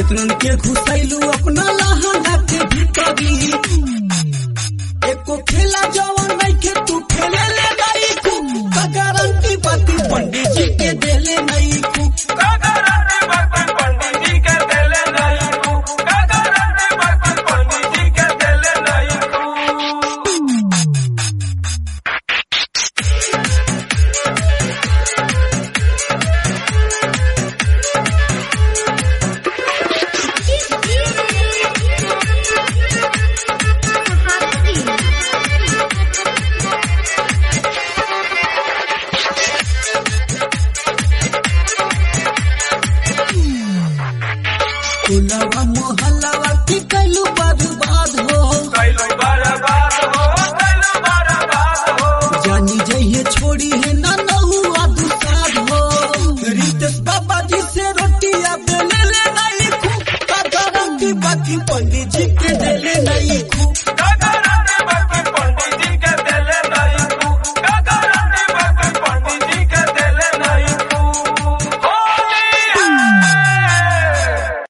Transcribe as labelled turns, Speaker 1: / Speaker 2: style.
Speaker 1: कितनन के घुसैलू अपना लहंगा के भीतरी एको खेला जवन नहीं के तू खेले ले नहीं कु गारंटी बाती पंडित जी के देले नहीं कु टोलवा मोहल्लावा की कैलू बर्बाद हो जानी जइए छोड़ी है ना नहुआ दुसाद हो रितेश बाबा जी से रोटिया बेले ले नहीं खू का गारंटी बाकी पंडित जी के देले नहीं खू